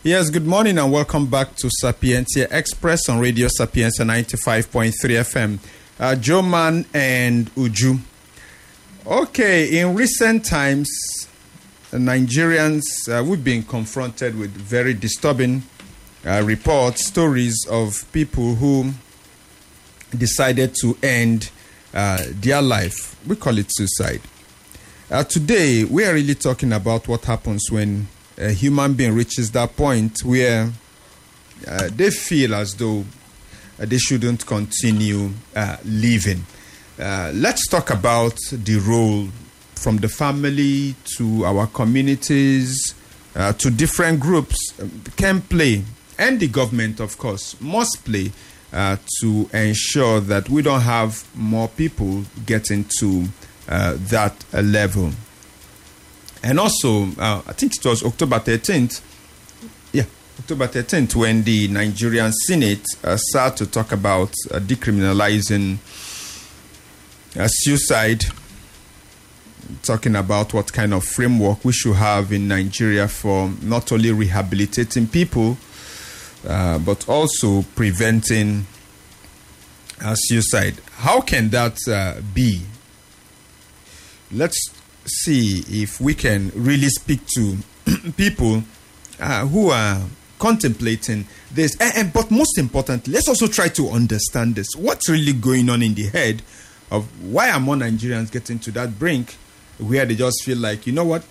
Yes, good morning and welcome back to Sapientia Express on Radio Sapientia 95.3 FM. Uh, Joe Man and Uju. Okay, in recent times, uh, Nigerians, uh, we've been confronted with very disturbing uh, reports, stories of people who decided to end uh, their life. We call it suicide. Uh, today, we are really talking about what happens when a human being reaches that point where uh, they feel as though uh, they shouldn't continue uh, living. Uh, let's talk about the role from the family to our communities uh, to different groups um, can play, and the government, of course, must play uh, to ensure that we don't have more people getting to uh, that uh, level. And also, uh, I think it was October 13th. Yeah, October 13th, when the Nigerian Senate uh, started to talk about uh, decriminalizing uh, suicide, talking about what kind of framework we should have in Nigeria for not only rehabilitating people, uh, but also preventing uh, suicide. How can that uh, be? Let's see if we can really speak to people uh, who are contemplating this. And, and- but most importantly, let's also try to understand this. What's really going on in the head of why are more Nigerians getting to that brink where they just feel like, you know what?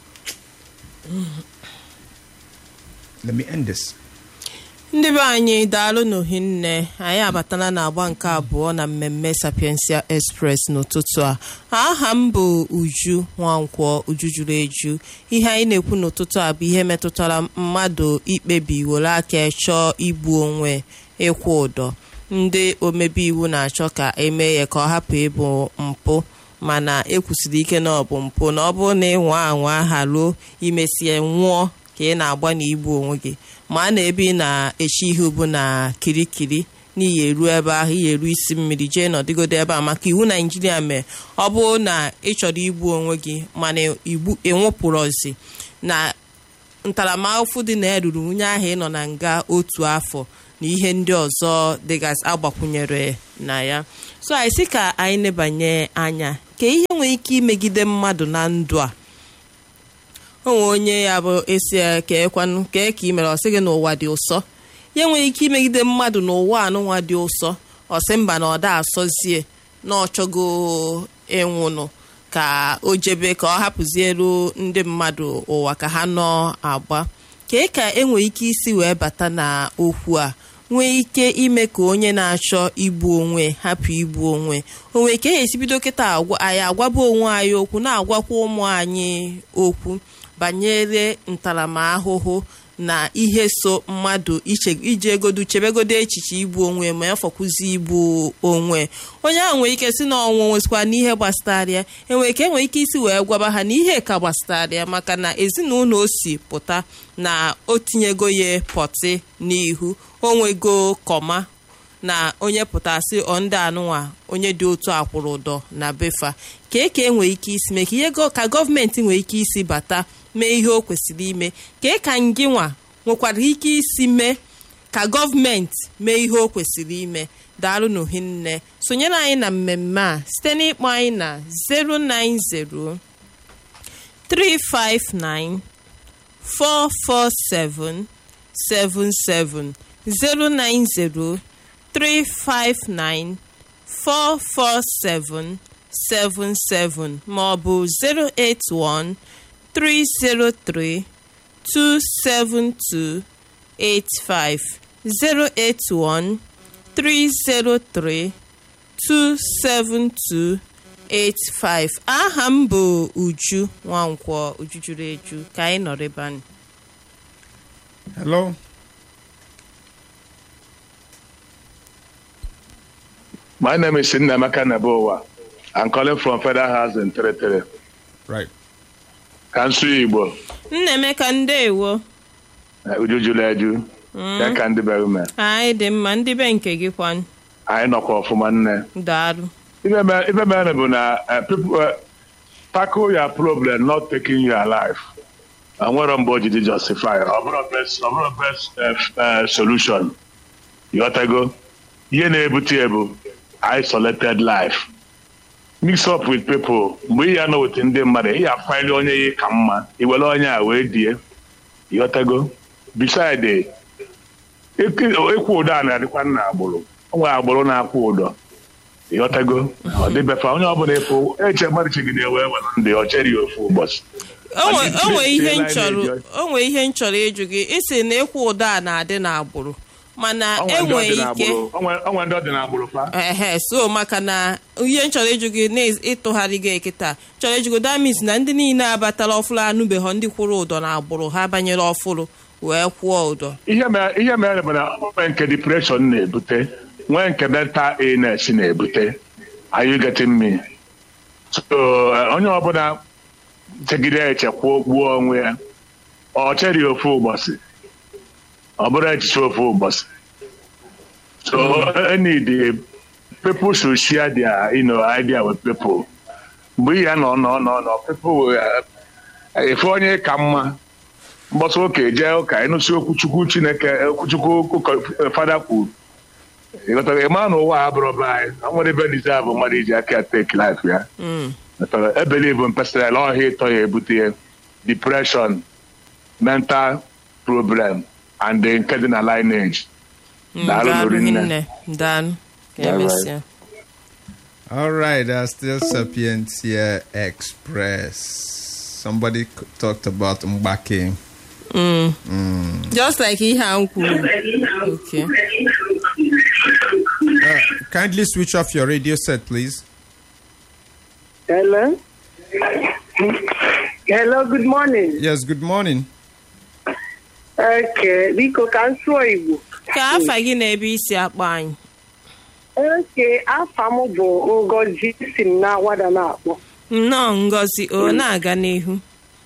Let me end this. ndị be anyị daalụ n'ohinne anyị abatala n'agba nke abụọ na mmemme sapiensia express n'ụtụtụ a aha m bụ uju nwankwọ uju juru eju ihe anyị na-ekwu n'ụtụtụ a bụ ihe metụtara mmadụ ikpebi were aka chọọ igbu onwe ịkwụ ụdọ ndị omebe iwu na-achọ ka emee ya ka ọ hapụ ịbụ mpụ mana ekwusiri ike na ọ bụ mpụ na ọ bụrụ na ịnwa anwa haruo imesie nwụọ ka ị na-agba na igbu onwe gị ma a na-ebe ị na-echi ihe ubu na kirikiri n'ihi eru ebe ahụ iyi eru isi mmiri jee nọdịgodo ebe a maka iwu naijiria mee ọ bụrụ na ị chọrọ igbu onwe gị mana igbu enwepụrụzi na ntaramahụhụ dị na eruru nwunye ahụ ịnọ na nga otu afọ na ihe ndị ọzọ dịgasị agbakwunyere na ya so anyị sị ka anyị nebanye anya ka ihe nwere ike imegide mmadụ na ndụ a onwe onye ya bụ esi keekwanụ kee ka ị mere ọ sị gị n'ụwa dị ụsọ ya nwere ike imegide mmadụ n'ụwa anụnwa dị ụsọ ọ sị mba na ọ da asọzie na ọ chọgo ịnwụnụ ka o jebe ka ọ hapụzielu ndị mmadụ ụwa ka ha nọ agba kee ka enwere ike isi wee bata na okwu a nwee ike ime ka onye na-achọ igbu onwe hapụ igbu onwe onwe ka e esi bido kịta agwa- anyị agwaba onwe anyị okwu na-agwakwa ụmụ anyị okwu banyere ntaramahụhụ na ihe so mmadụ iche- iji egodu chebegodo echiche igbu onwe ma ya fọkwụzi igbu onwe onye ahụ nwere ike si na ọnwụ nwezikwa n'ihe gbasara ya enwere ka enwere ike isi wee gwaba ha na ihe ka gbasara ya maka na ezinụlọ o si pụta na o tinyego ya pọtị n'ihu onwego kọma na onye pụtasị ọ ndị anụnwa onye dị otu akwụrụ ụdọ na befa ka eke nwere ike isi mee ka ihe go- ka gọọmenti nwere ike isi bata mee ihe o kwesịrị ime ka ka ngị nwa nwekwara ike isi mee ka gọọmenti mee ihe o kwesịrị ime daalụ n'ohinne sonyere anyị na mmemme a site n'ịkpọ anyị na 090 359 447 77 090 359 447 77 ma ọ bụ 081 303 272 85 081 303 272 85 aha m bụ uju nwankwọ uju juru eju ka anyị nọrọ ebe anyị Hello? My name is Sinemaka Nebowa. I'm calling from Federal House in Tere Right. Kansu Igbo, nnaemeka ndeewo eh, Uju Juleju, ya ka ndị bere ume. anyị dị mma ndị be nke gị kwan Anyị nọkwa ọfụma nne. daalụ Ife mere ife mere bụ na eh, people eh, tackle your problem not taking your life. enwero mgbe o jidi justify ọ bụrụ best ọ bụrụ best eh, eh, solution ịghọtago ihe na-ebute ya bụ isolated life mix up with people mgbe ị ya nọ wete ndị mmadụ ị ya faili onye ya ka mma iwere onye a wee die ịghọtago beside ịkwụ ụdọ a na-adịkwa nna agbụrụ o nwere agbụrụ na-akwụ ụdọ ịghọtago ọ dịbefa onye ọbụla ịfụ eche mmadụ chigide wee were ndị ọ chere ya ofu ụbọchị onwe Ọ dị onwe ihe line nchọrọ na-eji- onwe ihe nchọrọ ịjụ gị isi na ịkwụ ụdọ a na-adị n'agbụrụ mana Ọ nwere ndị enwe ọ dị ike n'agbụrụ ọ nwere- ọ nwere ndị ọ dị n'agbụrụ fa ehe so maka na ihe nchọrọ ịjụ gị na ịtụgharị gị ekịta chọrọ ịjụgo damis na ndị niile abatala ọfụrụ anụbeghọ ndị kwụrụ ụdọ na agbụrụ ha banyere ọfụrụ wee kwụọ ụdọ ihe mere ihe mere bụ na nwee nke depression na-ebute nwee nke mental illness na-ebute are you getting me so eh, onye ọbụla chegide echekwa gbuo onwe ya ọ chere ya ofu ụbọchị ọ bụrụ echiche ofu ụbọchị so eh, need eh, people should share their you know, idea with people mgbe ihe nọ nọ nọ nọ people will, eh, efe onye ka mma mgbasa ụka jee ụka ịnụsi okwuchukwu chineke okwuchukwu ụkọ fada kwuru ịghọtara ịma na ụwa a bụrụ be anyị na nwere ebe dize bụ mmadụ iji aka tek lif ya Ịghọtara? ebelivu mpesara ọhịa ịtọ ya ebute ya depression mental problem and the nke dị na lineage Daalụ daalụ Lorinne. hinne daalụ ka All right. emesịa All right, uh, still Sapientia Express. Somebody c- talked about Mbake. just like ihe a m kwuru okay Uh, kindly switch off your radio set, please. Hello. Hello, good morning. Yes, good morning. Okay, biko ka m sụọ Igbo. ka afa gị na ebe isi akpọ anyị Okay, afa m bụ Ngozi si m na Awada na-akpọ. nnọọ ngozi o na-aga n'ihu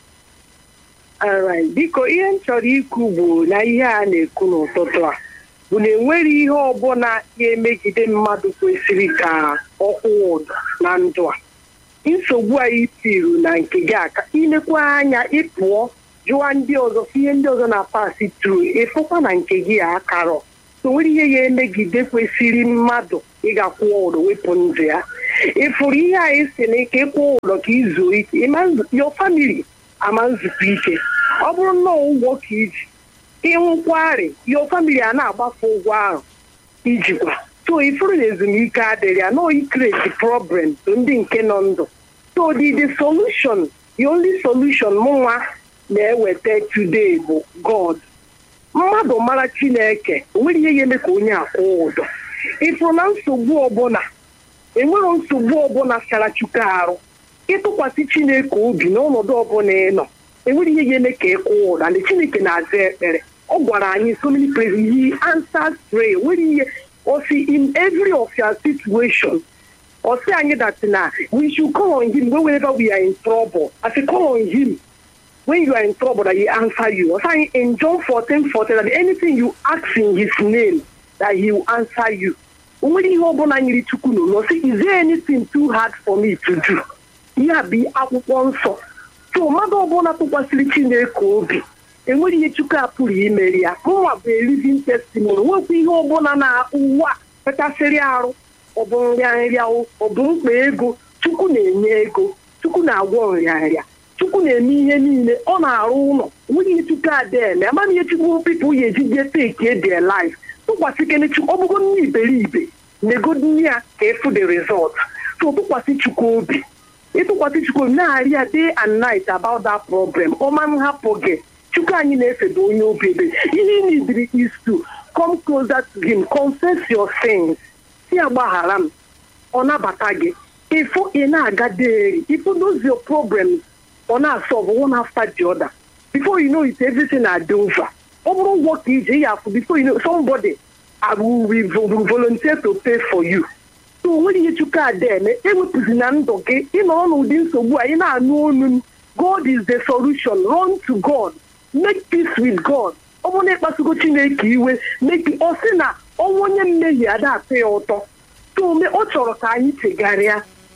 Alright, biko ihe m chọrọ ikwu bụ na ihe a na-ekwu n'ụtụtụ a bụ na enwere ihe ọbụla ga-emegide mmadụ kwesịrị ka ọ kwụwa ụdọ na ndụ a. Nsogbu a itiru na nke gị aka ilekwa anya ịpụọ jụwa ndị ọzọ ihe ndị ọzọ na-apasị tru ịfụkwa na nke gị a akarọ so nwere ihe ga-emegide kwesịrị mmadụ ịgakwụọ ụdọ wepụ ndụ ya ịfụrụ ihe anyị si na ike ịkwụ ụdọ ka izuo ike ịma nzu- your family ama nzukọ ike ọ bụrụ nnọọ ụgwọ ka iji ịnwụkwarị your family a na-agbafe ụgwọ ahụ ijikwa so ifuru na ezumike adịrị ya no ikreti problem to ndị nke nọ ndụ so the the solution the only solution mụnwa na-eweta today bụ god mmadụ mara chineke o nwere ihe ga-eme ka onye akwụ ụdọ ịfụrụ na nsogbu ọbụla enwero nsogbu ọbụla sara chukwu arụ ịtụkwasị chineke obi n'ọnọdụ ọbụla ị nọ enwere ihe ga-eme ka ị kwụọ ụda ndị chineke na-aza ekpere ọ gwara anyị so many places he answers prayer nwere ihe o si in every of your situation ọ sị anyị that na we should call on him whenever we are in trouble as we call on him when you are in trouble that he answer you ọ sị anyị in John 14 14 that anything you ask in his name that he will answer you o nwere ihe ọbụla nyere chukwu n'ụlọ sị is there anything too hard for me to do ihe a bụ akwụkwọ nsọ so mmadụ ọbụla tụkwasịrị chineke obi enwere ihe chukwu a pụrụ imeri ya mụnwa bụ living testimony nwekwa ihe ọbụla na ụwa pekasịrị arụ ọ bụ nrịanrịa ọ bụ mkpa ego chukwu na-enye ego chukwu na-agwọ nrịanrịa chukwu na-eme ihe niile ọ na-arụ ụlọ nwere ihe chukwu ada eme amaghị ihe chukwu pipụ ya eji je take their life tụkwasị kene chukwu ọ bụgo nne iberibe negodu ya ka efu the result so tụkwasị chukwu obi ịtụkwasị chukwu obi na-arị ya day and night about that problem ọma nhapụ gị chukwu anyị na-efedo onye obi ebe ihe ị nidiri is to come closer to him confess your sins si ya gbaghara m ọ nabata gị ịfụ ị na-aga deri ịfụ those your problems ọ na-asolve one after the other before you know it everything na-adị over ọ bụrụ ụgwọ ka ije ị afụ before you know somebody I will will volunteer to pay for you so nwere ihe chukwu ada eme ewepụzi na ndụ gị ịnọ n'ụdị nsogbu a ị na-anụ olu m God is the solution run to God make peace with God ọ bụrụ na ịkpasugo Chineke iwe make ọ sị na ọnwa onye mmehie ada atọ ya ụtọ so ome ọ chọrọ ka anyị chegharịa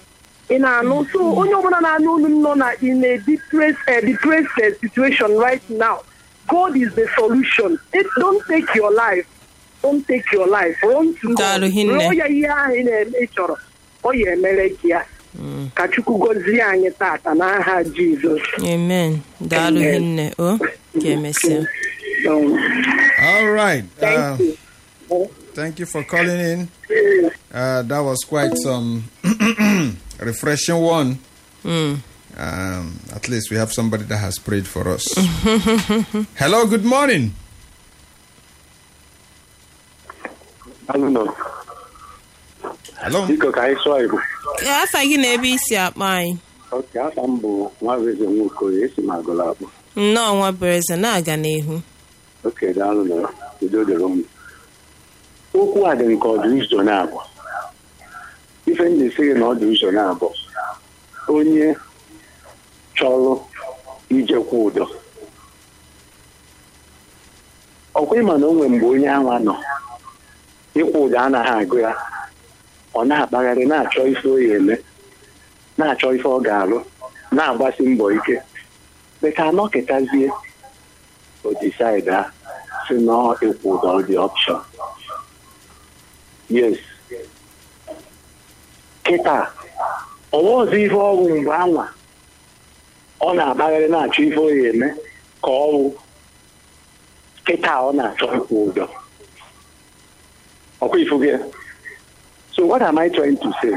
ị na-anụ so onye ọbụla na-anụ olu m nọ na in a depressed, uh, depressed uh, situation right now God is the solution It, don't take your life don't take your life run to God Daalụ hinne. rịọ ya ihe ahụ ị na-eme ị chọrọ ọ ya emere gị ya ka Chukwu gọzie anyị tata n'aha Jizọs amen daalụ Amen. hinne o ka emesịa Um, All right. thank Uh, you thank you for calling in. Uh, that was quite some refreshing one. Mm. Um, at least we have somebody that has prayed for us. Hello, good morning. Alụnọ, Hello. biko ka anyị sụọ Igbo. afa gị na ebe isi akpa anyị Oke, afa m bụ Nwaeze Nwokoye, esi m agụla akpụ. nnọọ nwa bereze na-aga n'ihu Oke, daalụ na udo dịrị m. Okwu a dị nke ọdụ ụzọ na-abụ. Ife m ji sị gị na ọdụ ụzọ na-abụ. Onye chọrọ ijekwa ụdọ. Ọkwa ịma na o nwere mgbe onye anwa nọ. Ịkwụ ụdọ anaghị agụ ya. Ọ na-akpagharị na-achọ ife o ya eme. na-achọ ife ọ ga-alụ na-agbasi mbọ ike beka anọkịtazie o decide ha si na ịkwụ ụdọ dị option yes kịta ọwa ọzọ ife ọgwụ mgbe anwa ọ na-agbagharị na-achọ ife ọ ya eme ka ọ wụ kịta ọ na-achọ ịkwụ ụdọ ọkwa ifu gị so what am I trying to say?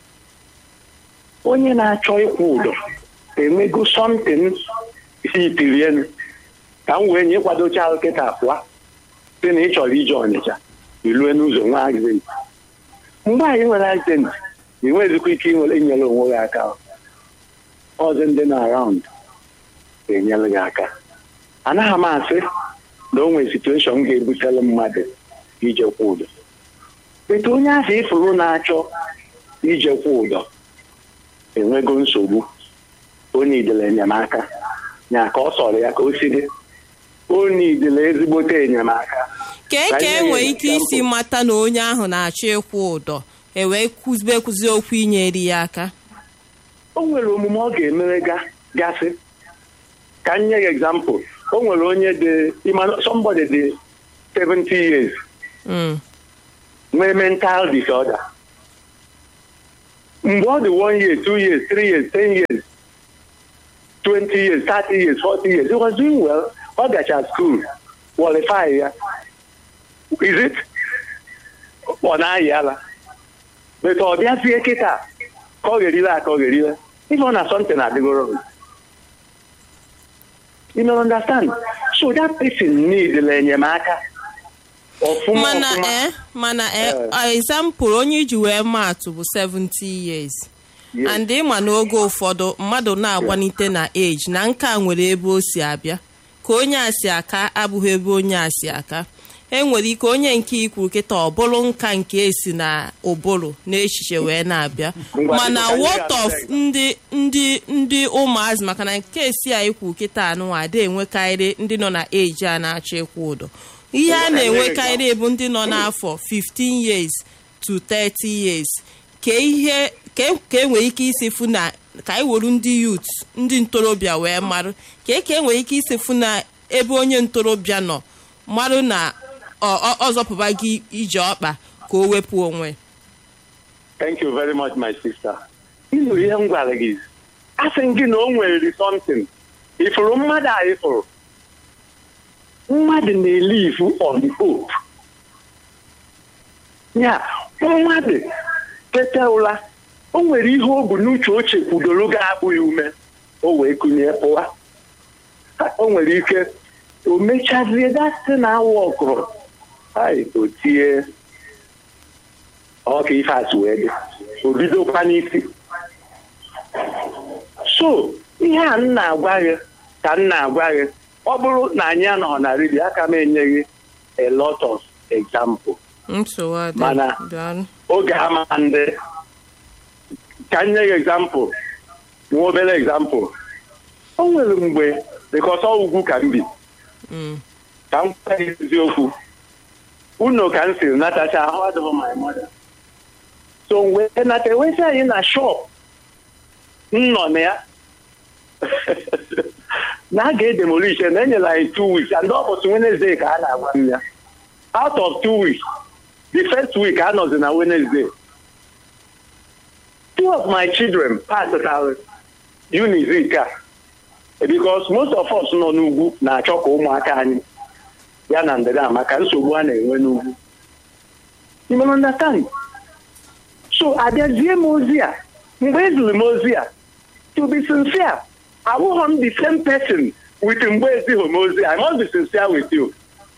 onye na-achọ ịkwụ ụdọ enwego something hitiri elu ka m wee nye ịkwadocha kịta pụa sị na ị chọrọ ije ọnịcha ilue n'ụzọ nwa accident mgbe anyị nwere accident ị nweghịzikwa ike inwere inyere onwe gị aka ọzọ ndị na around ga-enyere gị aka anaghị m asị na o nwere situation ga-ebutere mmadụ ije kwụ ụdọ etu onye ahụ ịfụrụ na-achọ ije kwụ ụdọ enwego nsogbu onye idele enyemaka nya ka ọ sọrọ ya ka o si dị onye idele ezigbote enyemaka kee ka e nwere ike isi mata na onye ahụ na-achọ ịkwụ ụdọ ewee kụzibe kụzie okwu inyere ya aka o nwere omume ọ ga-emere ga- gasị ka m nye gị example o nwere onye dị ịma somebody dị 70 years Mm. nwee mental disorder mgbe ọ dị one year two years three years ten years 20 years 30 years 40 years he was doing well ọ gacha school qualify ya is it ọ na-ayị ala but ọ bịazie kịta ka ọ ga-erile aka ọ ga-erile ife ọ na something adịgoro you know understand so that person need enyemaka ọfụma mana ọfụma ee mana Eh. ee example onye iji wee maatụ bụ 70 years Yes. and ịma n'oge ụfọdụ mmadụ na-agbanite na age na nka nwere ebe o si abịa ka onye a si aka abụghị ebe onye a si aka enwere ike onye nke ikwu kịta ọ bụrụ nka nke esi na ụbụrụ na echiche wee na-abịa Ngwa, mana biko, ka anyị what of ga-abịa. ndị ndị ndị ụmụazị maka na nke esi a ikwu kịta anụnwa ada enwekarị ndị nọ na eji a na-achọ ịkwụ ụdọ ihe a na-enwekarị bụ ndị nọ n'afọ 15 years to 30 years ka ihe ka e- ka e nwere ike isi fụ na ka anyị were ndị youth ndị ntorobịa wee marụ ka e ka e nwere ike isi fụ na ebe onye ntorobịa nọ marụ na ọ- ọ ọ zọpụba gị ije ọkpa ka o wepụ onwe Thank you very much, my sister. Ịnụ ihe m gwara gị asị m gị na o nwere something ifuru mmadụ a ifuru mmadụ na-elivu on hope ya mmadụ tete ụra o nwere ihe o bu n'uche o chekwudoro ga-abụghị ume o wee kụnye pụwa o nwere ike o mechazie dasị na awa ọkụrụ ai o tie ọ ka ife atụ wee dị o bidokwa n'isi so ihe a m na-agwa gị ka m na-agwa gị ọ bụrụ na anyị anọghị na redio aka m enye gị a lot of example nsogbu adị Mana- daalụ oge ama ndị ka m nye gị example nwa obere example o nwere mgbe because ọ ugwu ka m bi Mm. ka m gwa gị eziokwu unu ka m siri natacha ahụ adịghị my mother so wee nata ewezi anyị na shop m nọ na ya na a ga-edemolish na enyela anyị two weeks and ọ bụtụ Wednesday ka a na-agwa m ya out of two weeks the first week a nọzi na Wednesday two of my children passed out unizik a because most of us nọ n'ugwu na-achọ ka ụmụaka anyị ya na ndịda maka nsogbu a na-enwe n'ugwu you may understand so abịazie m ozi a mgbe eziri m ozi a to be sincere abụghị m the same person with mgbe ezighi m ozi I must be sincere with you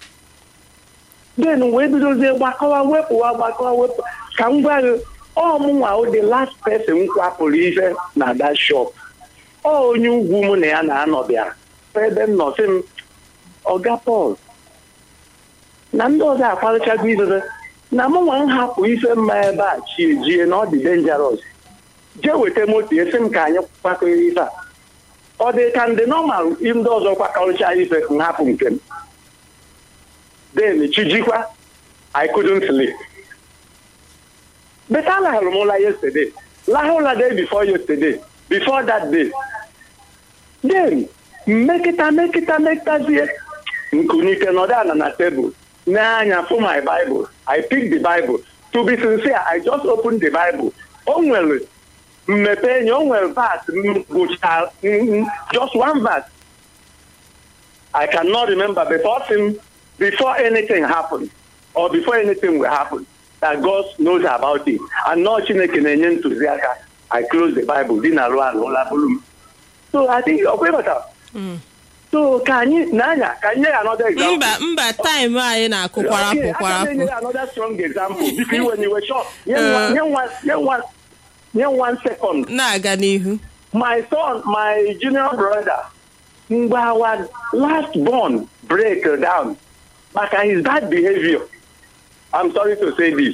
then wee bidozie gbakọwa wepụwa gbakọwa wepụ ka m gwa gị ọ mụnwa o the last person m kwapụrụ ihe na that shop ọ onye ugwu mụ na ya na-anọ bịara ebe m nọ sị m ọga Paul na ndị ọzọ akparịchago idobe na mụ nwa m hapụ ife mma ebe a chie jie na ọ dị dangerous jee weta moto esi m ka anyị kwakọrọ ife a ọ dị ka ndị nọmal ndị ọzọ kwakọrịcha ife m hapụ nke m then chijikwa I couldn't sleep but alahụrụ m ụla yesterday lahụ ụla day before yesterday before that day then mmekịta mekịta mekịtazie nkunike nọdụ ala na tebụl n'anya for my Bible. I picked the Bible. To be sincere, I just opened the Bible. O nwere mmepe enyi o nwere verse m gụchara just one verse. I cannot remember before him, before anything happened or before anything will happen that God knows about it. And not Chineke na-enye ntụziaka. I close the Bible dị na-arụ arụ ụla bụrụ m. So I think ọ kwebata. so ka anyị n'anya ka nye ya another example. mba mba taịm anyị na-akụ kwarapụ Okay, aka kwarapụ na-enye ya another strong example biko iwe n'iwe short nye nwa- nye nwa- nye nwa- nye one second na-aga n'ihu my son my junior brother mgbe our last born break down maka his bad behavior i'm sorry to say this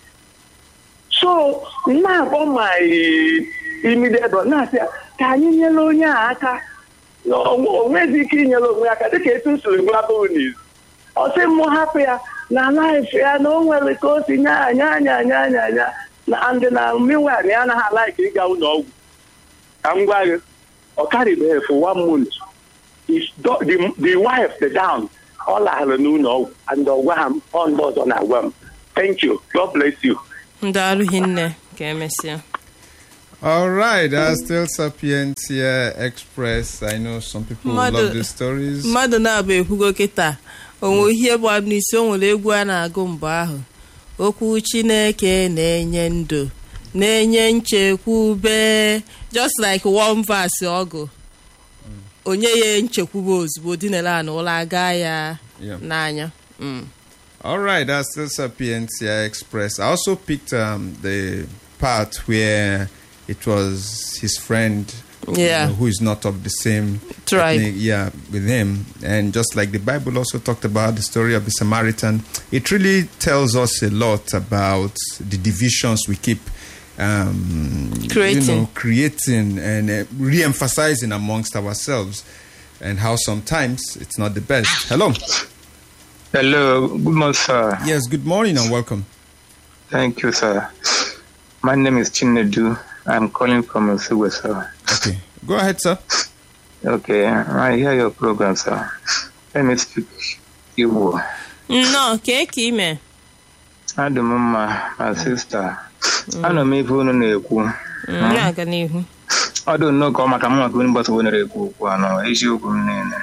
so na-akpọ my immediate brother na-asị ya, ka anyị nyere onye a aka na o o nweghịzi ike inyere onwe ya aka dịka etu m siri gwa boniz ọ sị m hapụ ya na laif ya na o nwere ka o si nya anya anya anya anya anya na ndị na meanwhile ya anaghị alaiki ịga ụlọ ọgwụ ka m gwa gị ọ karịbeghị for one month His do- the, the wife the down ọ laghara n'ụlọ ọgwụ and ọ gwa ha m ọ ndị ọzọ na-agwa m thank you god bless you ndị arụghị nne ka emesịa All right, that's still Sapientia Express. I know some people will Mmadụ- love these stories. mmadụ na-abụ ekwugo kịta onwe ihe bụ m n'isi o nwere egwu a na-agụ mgbe ahụ okwu chineke na-enye ndụ na-enye nchekwube just like one verse ọgụ onye ya nchekwube ozugbo dinere ana ụlọ aga ya Yeah. n'anya Mm. All right, that's still Sapientia Express. I also picked um, the part where it was his friend you Yeah. know, who is not of the same Tribe. ethnic- yeah, with him. And just like the Bible also talked about the story of the Samaritan, it really tells us a lot about the divisions we keep um, Creating. you know, creating and uh, re-emphasizing amongst ourselves, and how sometimes it's not the best. Hello. Hello, good morning, sir. Yes. Good morning and welcome. Thank you, sir. My name is Chinedu. I'm calling from Osugwe, sir. Okay. Go ahead, sir. Okay, I hear your program, sir. Let me speak Igbo. nnọọ kee ka ime Adị m mma, my sister. Anọ m ife unu na-ekwu. Mm, na-aga n'ihu Ọ dị nnọọ ka ọ maka mụ maka onye mgbasa ozi na-ekwu okwu anọ eziokwu m niile.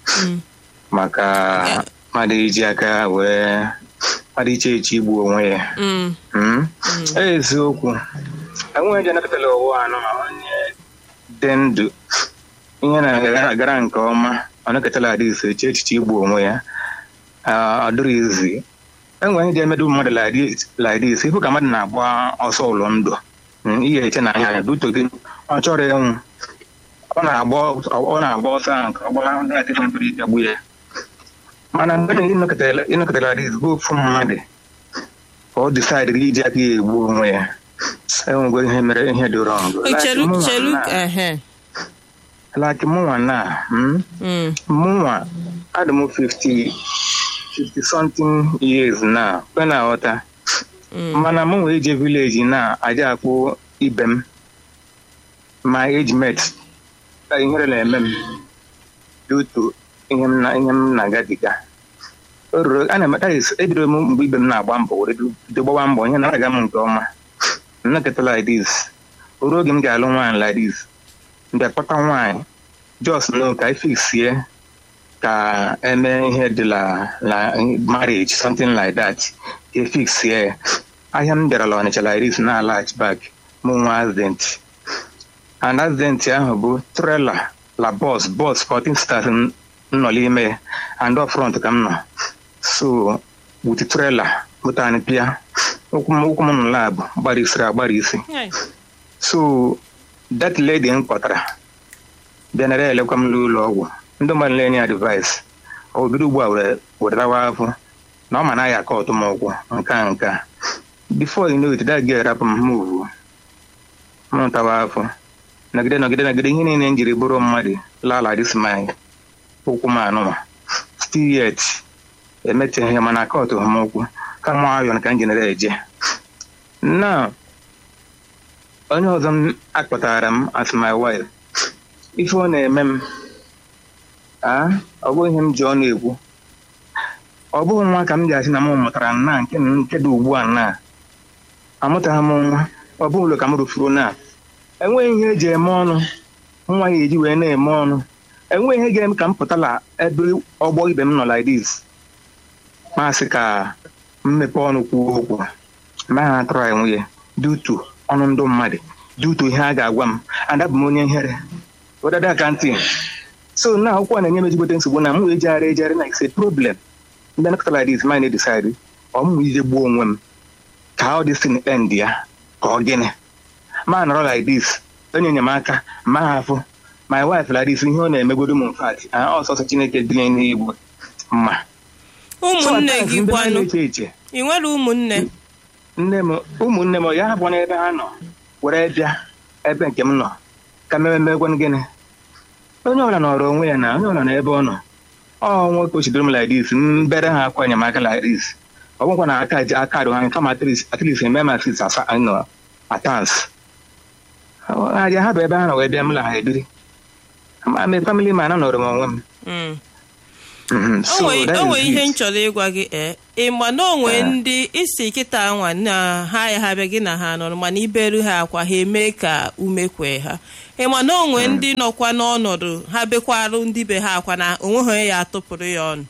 Maka mmadụ iji aka wee mmadụ iche eche igbu onwe ya. Mm, Mm? eziokwu enweghị eji anakọtala ụwa anọ ma onye dị ndụ ihe na-agara nke ọma ọ nakọtala adị ise eche echiche igbu onwe ya Ah, ọ dịrị izi enwere ndị emedu mmadụ laịdị ise ịhụ ka mmadụ na-agba ọsọ ụlọ ndụ Mm, ihe eche na anya ya duto gị ọ chọrọ ịnwụ ọ na-agba ọ na-agba ọsọ ahụ ka ọ gbara ndị na-atịfe mkpụrụ ike gbu ya mana mgbe ịnọkọtara adị ise bụ ofu mmadụ ka ọ disaidịrị iji aka ya egbu onwe ya enwego ihe mere ihe dị rọng chelu chelu ehe laki mụnwa na mm, Mm, mụnwa adị m 50 50 something years na kwe na aghọta mm, mana mụ wee je vileji na aja akpụ ibe m my age mate ihere na-eme m due to ihe m na- ihe m na-agabiga o ruru a na-eme that is ebidoro m mgbe ibe m na-agba mbọ were bido gbawa mbọ ihe na-aga m nke ọma m nakọta like this o ruo oge m ga-alụ nwaanyị like this mgbe kpọta nwaanyị jos no ka ifiksie ka eme ihe dị la la marriage something like that ka efiksie ya ahịa m bịarala ọnịcha like this na alach back mụ nwa accident and accident ahụ bụ trailer la bus bus 14 stars m nọ n'ime ya and up front ka m nọ so with trailer moto anyị pịa ụkwụ m ụkwụ m nọ lab gbara isiri agbara isi so that lady m kpọtara bịanara elekwa m n'ụlọ ọgwụ ndị mmadụ na-enye advice o bido ugbu a were weretawa afọ na ọ ma na ya aka ọtụ m ụkwụ nke a nke a before you know it that girl rapụ m move m tawa afọ nagide nagide nagide ihe niile m jiri bụrụ mmadụ lala this mind ụkwụ m anụma still yet emeteghị mana aka ọtụ m ụkwụ ka m ayọn ka m jinere eje na onye ọzọ m akpọtara m as my wife ife ọ na-eme m a ọ bụghị ihe m ji ọnụ ekwu ọ bụghị nwa ka m ji asị na m mụtara nna nke nke dị ugbu a na amụtaghị m nwa ọ bụghị ụlọ ka m rụfuru na enweghị ihe eji eme ọnụ nwa ya eji wee na-eme ọnụ enweghị ihe ga-eme ka m pụtala ebe ọgbọ ibe m nọ like this masị ka mmepe ọnụ kwuo okwu ma ha atụrụ anyị nwunye dutu ọnụ ndụ mmadụ dutu ihe a ga-agwa m adabụ m onye ihere wedada akantin so na akwụkwọ na-enye m ezigbote nsogbu na m wee jegharị ejegharị na ise problem ndị nakọta like this ma na-edecide ọ m ije gbuo onwe m ka ọ dị sin end ya ka ọ gịnị ma nọrọ like this onye enyemaka ma ha afụ my wife like this ihe ọ na-emegodo m mfat ọsọsọ chineke dị n'igbo mma ụmụnne gị ndị kwanụ na-eche eche ị nwere ụmụnne nne m ụmụnne m ya hapụ n'ebe ha nọ were bịa ebe nke m nọ ka mmemmegwan gịnị onye ọbụla nọrọ onwe ya na onye ọbụla n'ebe ọ nọ ọ nwoke ochidoro m like this mbere ha akwa enyemaka like this ọ bụkwa na aka ji aka ha kama at least eme ma sis asa nọ atans aja ha bụ ebe ha nọ wee bịa m la ha ebiri ma me family man anọrọ m onwe m Mm. Mhm, o so nwere that o nwere is ihe it. m chọrọ ịgwa gị ee ịma na o nwee Eh. ndị isi kịta nwa na ha ya ha bịa gị na ha nọrọ mana iberu ha akwa ha eme ka ume kwee ha ịma na o nwee ndị nọkwa n'ọnọdụ ha bekwarụ ndị be ha akwa na onwe ha onye ya atụpụrụ ya ọnụ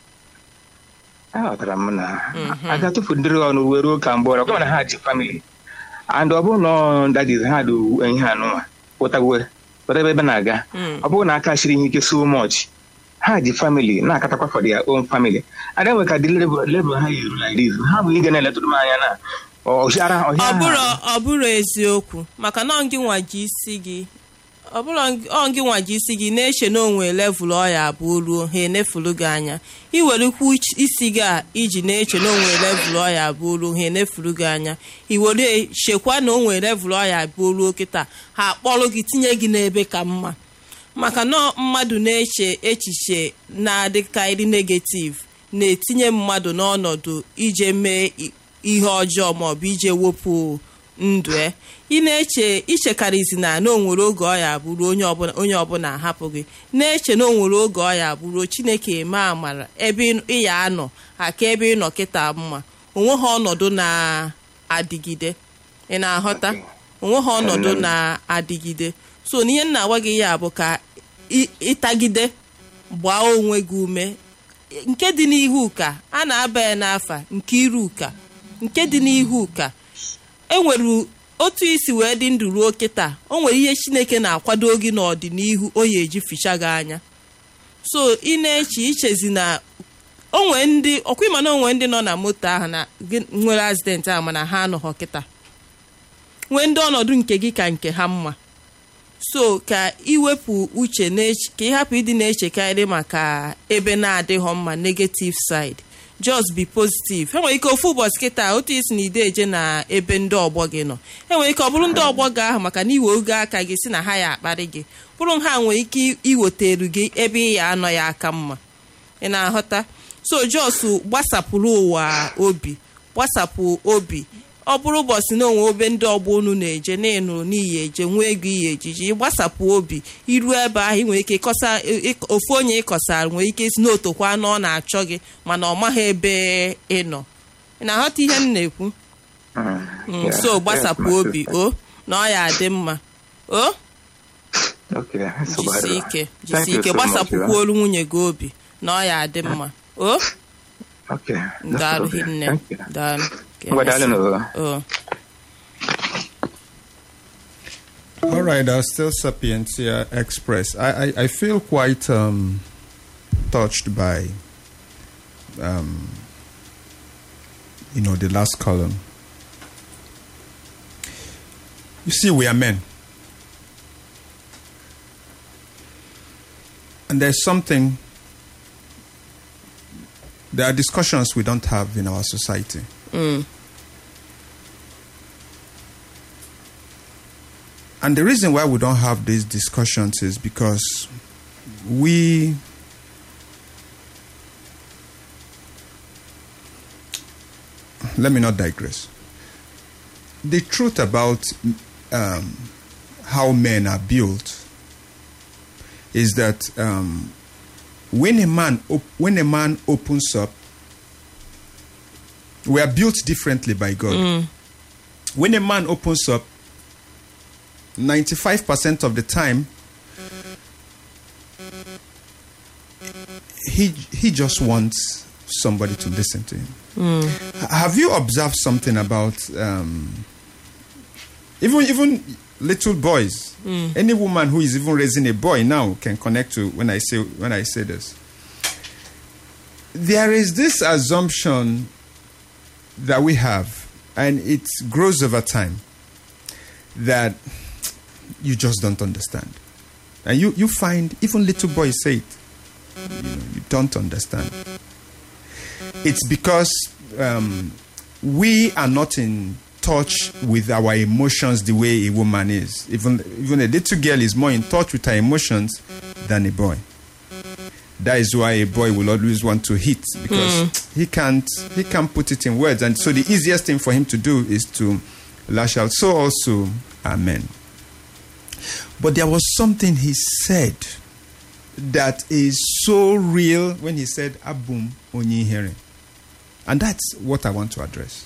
aghọtara m na a ga-atụfu ndị ọnụ ruo ruo ka mgbe ọrụ ọbụla na ha ji famili and ọ bụrụ na ọ dadiz ha dị ihe anụnwa pụtawe pụta ebe ebe na-aga Mm. ọ bụrụ na aka shiri ihe ike so much ha ji famili na-akatakwa for their own family ada nwe ka dị lebel ha yi eru like this ha bụ ige na-eletụrụ m anya na ọhịara ọ ọhịa bụrụ ha ọ bụrụ eziokwu maka na ọ gị nwa ji isi gị ọ bụrụ ọ gị nwa ji isi gị na-eche na onwe levụl ọya abụọ ruo ha enefulu gị anya iwerekwu uch- isi gị a iji na-eche na onwe levụl ọya abụọ ruo ha enefulu gị anya iwere chekwa na onwe levụl ọya abụọ ruo kịta ha akpọrọ gị tinye gị n'ebe ka mma maka na mmadụ na-eche echiche na-adịkarị negativ na-etinye mmadụ n'ọnọdụ ije mee i- ihe ọjọọ maọbụ ije wepụ ndụ e ị na-eche ichekarịzi na na onwere oge ọ ya bụrụ onye ọbụla onye ọbụla ahapụ gị na-eche na onwere oge ọ ya bụrụ chineke eme amara ebe ị- ị ya anọ aka ebe ị nọ kịta mma onwe ha ọnọdụ na-adịgide ị na-aghọta onwe ha ọnọdụ na-adịgide so n'ihe m na-agwa gị ya bụ ka ị- ịtagide gbaa onwe gị ume nke dị n'ihu ka a na-aba ya n'afa nke iru ka nke dị n'ihu ka enwere otu isi wee dị ndụ ruo kịta o nwere ihe chineke na-akwado gị n'ọdịnihu o ya eji ficha gị anya so ị na-eche ichezi na onwe ndị ọkwa ịma na onwe ndị nọ na moto ahụ na gị- nwere accident ahụ mana ha anọghọ kịta nwee ndị ọnọdụ nke gị ka nke ha mma so ka iwepụ uche n'eche- ka ị hapụ ịdị na-echekarị maka ebe na-adịghọ mma negative side just be positive enwere ike ofu ụbọchị kịta otu isi na ide eje na ebe ndị ọgbọ gị nọ enwere ike ọ bụrụ ndị ọgbọ gị ahụ maka na iwe oge aka gị si na ha ya akparị gị bụrụ ha nwere ike iweteru gị ebe ị ya anọ ya aka mma ị na-aghọta so jos gbasapụrụ ụwa obi gbasapụ obi ọ bụrụ ụbọchị na onwe obe ndị ọgbọ unu na-eje na ịnụrụ n'iyi eje nwee ego iyi ejiji ịgbasapụ obi iru ebe ahụ ị nwere ike ịkọsa ịk- ofu onye ịkọsara nwere ike isi n'otokwa na ọ na-achọ gị mana ọ maghị ebe ị nọ ị na-aghọta ihe m na-ekwu Mm, Mm, yeah, so yes, gbasapụ my obi sister. o na ọ ya adị mma o Okay, so jisi bad. ike Thank jisi you ike so much, gbasapụkwa yeah. olu nwunye gị obi na ọ ya adị mma o Okay, that's daalụ okay. hinne Thank you. daalụ Ka Ngwa daalụ emesịa. n'ụwa. o All right, uh, still Sapientia Express. I, I, I feel quite um, touched by, um, you know, the last column. You see, we are men. And there's something, there are discussions we don't have in our society. And the reason why we don't have these discussions is because we let me not digress. The truth about um, how men are built is that um, when a man op- when a man opens up, we are built differently by God. When a man opens up, 95% of the time he he just wants somebody to listen to him H- have you observed something about um, even even little boys any woman who is even raising a boy now can connect to when i say when i say this there is this assumption that we have and it grows over time that you just don't understand. And you, you find even little boys say it. You, know, you don't understand. It's because um, we are not in touch with our emotions the way a woman is. Even, even a little girl is more in touch with her emotions than a boy. That is why a boy will always want to hit because he can't he can't put it in words. And so the easiest thing for him to do is to lash out. So also are men. But there was something he said that is so real when he said Abum Onyi hearing. And that's what I want to address.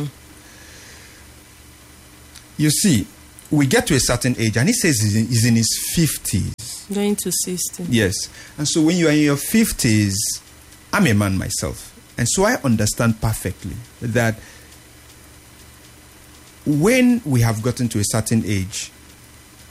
You see, we get to a certain age, and he says he's in, he's in his 50s. going to 60 Yes. And so when you are in your 50s, I'm a man myself. And so I understand perfectly that when we have gotten to a certain age,